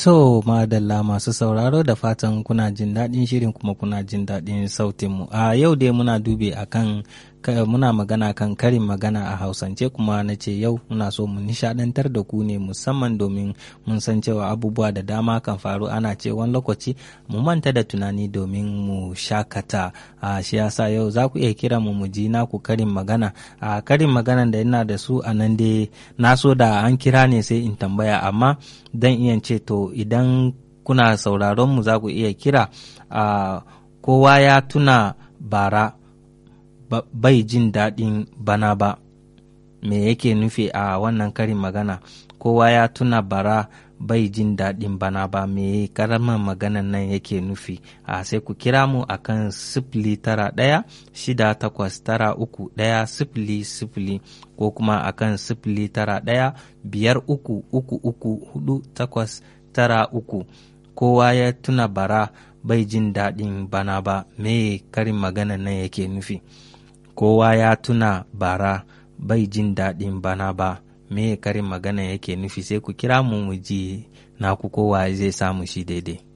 To madalla masu sauraro da fatan kuna jin daɗin shirin kuma kuna jin daɗin sautinmu. A yau dai muna dube akan muna magana kan karin magana a hausance kuma na ce yau muna so mu nishadantar da ku ne musamman domin mun san cewa abubuwa da dama kan faru ana ce wani lokaci mu manta da tunani domin mu shakata a shi yasa yau za ku iya kira mu mu ji naku karin magana a karin magana da ina da su a nan dai na so da an kira ne sai in tambaya amma dan iya ce to idan kuna sauraron mu za ku iya kira a kowa ya tuna bara bai jin daɗin bana ba me yake nufi a wannan karin magana kowa ya tuna bara bai jin daɗin bana ba me karamar maganan nan yake nufi a sai ku kira mu a kan sifili tara ɗaya shida takwas tara uku ɗaya sifili sifili ko kuma a kan sifili tara ɗaya biyar uku uku uku hudu takwas tara uku kowa ya tuna bara bai jin daɗin bana ba me karin maganan nan yake nufi kowa ya tuna bara bai jin daɗin bana ba me karin magana yake nufi sai ku kira mu mu ji naku kowa zai samu shi daidai